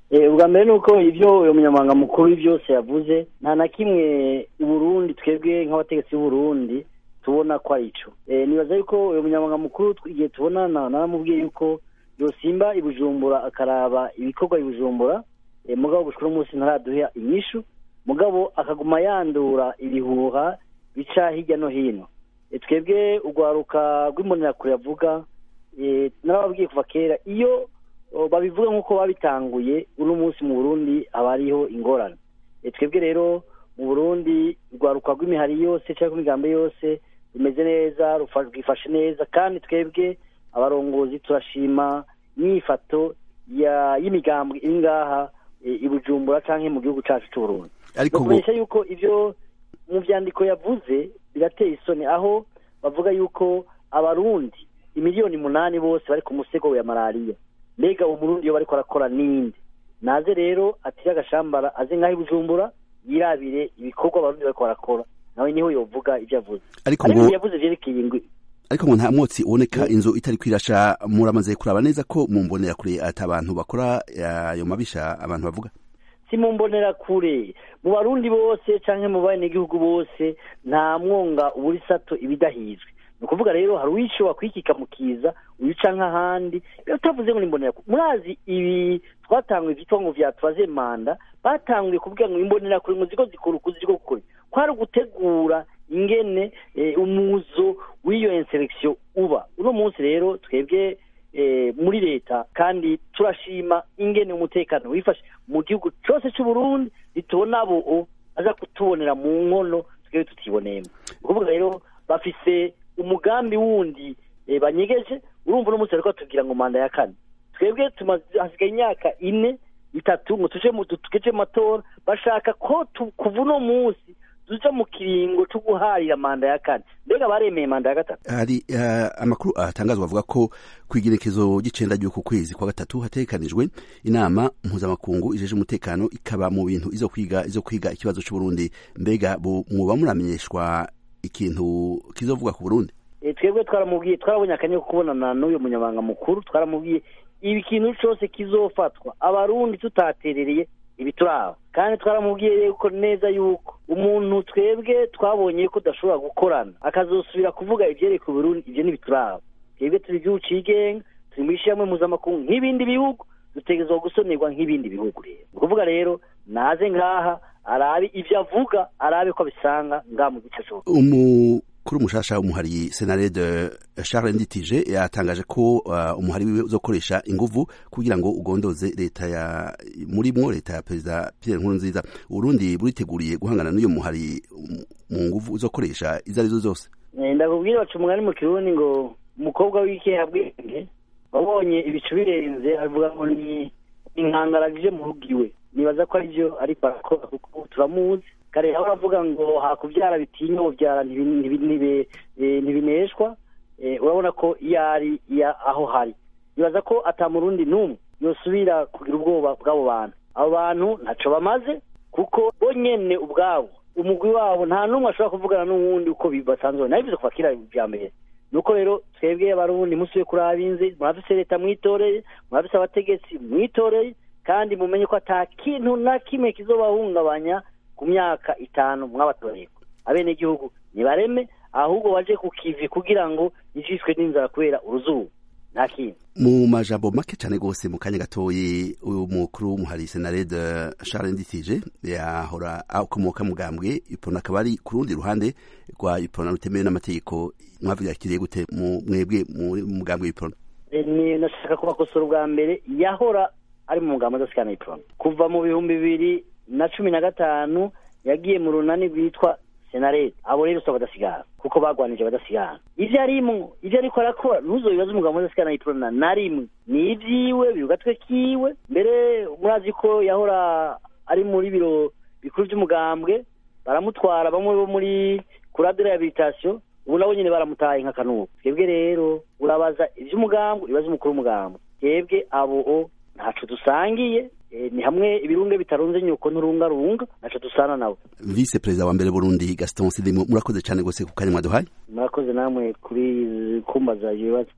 ubwa mbere ni uko ibyo uyu munyamabanga mukuru byose yavuze nta na kimwe uburundi twebwe nk'abategetsi b'uburundi tubona ko ari cyo nibaza yuko uyu munyamabanga mukuru igihe tubonana naramubwiye yuko yosimba ibujumbura akaraba ibikorwa ibujumbura mugabo gushika umunsi ntaraduha inyishu mugabo akaguma yandura ibihuha bica hirya no hino twebwe urwaruka rw'imbonerakure yavuga narababwiye kuva kera iyo babivuga nk'uko babitanguye uno munsi mu burundi haba hariho ingorane twebwe rero mu burundi urwaruka rw'imihari yose cyangwa imigambi yose rumeze neza rwifashe neza kandi twebwe abarongozi turashima imyifato y'imigambi iri ngaha i bujumbura cyangwa mu gihugu cyacu cy'uburundi ariko kumenyesha yuko ibyo mu byandiko yavuze birateye isoni aho bavuga yuko abarundi imiliyoni umunani bose bari ku musego ya malariya mbega umurundi iyo bariko arakora ninde naze rero atire agashambara aze nk'aho ibujumbura yirabire ibikorwa abarundi bariko barakora nawe niho yovuga ibyo avuze ariko ariko ngo yavuze vyerekeye ingwi ariko ngo nta mwotsi uboneka inzu itari kwirasha muramaze kuraba neza ko mu mbonerakure ati abantu bakora ayo mabisha abantu bavuga si mu mbonerakure mu barundi bose canke mu banegihugu bose nta mwonga ubura isato ibidahizwe ni ukuvuga rero hari uwishoba kwikika mu kiza uyica nk'ahandi iyo utavuze ngo ni imbonerakure murazi ibi twatanguye ivyitwa ngo vya tubaze manda batanguye kuvuga ngo imbonerakure ngo ziko zikora ukuzi ziko gukora kwari ugutegura ingene eh, umuzo w'iyo inselektion uba uno munsi rero twebwe eh, muri leta kandi turashima ingene umutekano wifashe mu gihugu cyose cy'uburundi ritubona abo aza kutubonera mu nkono twebwe tutiboneyemo ni ukuvuga rero bafise umugambi wundi eh, banyegeje urumva uno munsi bariko batubwira ngo manda ya kane twebwe tumaze hasigaye imyaka ine itatu ngo tuje mu tugeje mu matora bashaka ko tu- kuva uno munsi tuja mu kiringo co guharira manda ya kane mbega baremeye manda ya gatatu hari eh, amakuru atangazwa avuga ko ku igerekezo ry'icenda ry'uku kwezi kwa gatatu hategekanijwe inama mpuzamakungu ijeje umutekano ikaba mu bintu izo kwiga izo kwiga ikibazo c'uburundi mbega bu- mwoba muramenyeshwa ikintu kizovuga ku burundi Eh, twebwe twaramubwiye twarabonye akanya ko kubonana n'uyu munyamabanga mukuru twaramubwiye ibi kintu cose kizofatwa abarundi tutaterereye ibi turaba kandi twaramubwiye yuko neza yuko umuntu twebwe twabonye ko udashobora gukorana akazosubira kuvuga ivyereka uburundi ivyo ntibituraba twebwe turi igihugu cigenga turi mu ishyirahamwe mpuzamakungu nk'ibindi bihugu dutegerezwa gusonerwa nk'ibindi bihugu rero ni ukuvuga rero naze ngaha arabe ivyo avuga arabe ko abisanga ngaha mu gice cose umukuru mushasha w'umuhari senarede charles nditije yatangaje ko uh, umuhari wiwe uzokoresha inguvu kugira ngo ugondoze leta ya murimwo leta ya perezida pierre nkurunziza urundi buriteguriye guhangana n'uyo muhari um, mu nguvu uzokoresha izo arizo zose Eh, ndakubwira baca umugani mu kirundi ngo umukobwa w'ikehabwenge wabonye ibicu birenze avuga ngo ni inkangara ije mu rugo iwe nibaza ko arivyo ariko arakora kuko turamuzi kare aho aravuga ngo hakuvyara bitinya ubyara ntibi- ntibi- ntibi- eh, ntibineshwa Eh, urabona ko iyo ari iya aho hari nibaza ko ata murundi n'umwe yosubira kugira ubwoba bw'abo bantu abo bantu ntaco bamaze kuko bo nyene ubwabo umugwi wabo nta n'umwe ashobora kuvugana n'uwundi uko bi- basanzwe nabivuze kuva kera bya mbere nuko rero twebwe abarundi musubiye kuri abinzi murafise leta mwitoreye murafise abategetsi mwitoreye kandi mumenye ko ata kintu na kimwe kizobahungabanya ku myaka itanu mwabatoreye abenegihugu nibareme ahubwo baje ku kivi kugira ngo ijishwe n'inzara kubera uruzuba nta kintu mu majambo make cyane rwose mu kanya gatoyi uyu mukuru w'umuhari senarede charles nditije yahora akomoka mugambwe ipona akaba ari ku rundi ruhande rwa ipona rutemewe n'amategeko mwavyakiriye gute mu mwebwe muri mugambwe w'ipona Eh, ni nashaka kubakosora ubwa mbere yahora ari mu mugambo adasikana iprona kuva mu bihumbi bibiri na cumi na gatanu yagiye mu runani rwitwa senarete abo rero si abadasigana kuko bagwanije abadasigana ivyo arimwo ivyo ariko arakora ntuzobibaze umugambo adasikana iprona na rimwe ni ivyiwe biri ku gatwe kiwe mbere murazi ko yahora ari muri biro bikuru vy'umugambwe baramutwara bamwe bo muri kurade rehabilitation ubu nabo nyene baramutaye nk'akanubu twebwe rero urabaza ivy'umugambo ibaza umukuru w'umugambo twebwe abo ntaco dusangiye eh, ni hamwe ibirunge bitarunze nyuko nturungarunga ntaco dusana nabo vice perezida wa mbere burundi gaston sidimo murakoze cyane rwose ku kanya mwaduhaye murakoze namwe kuri kumbaza ibibazo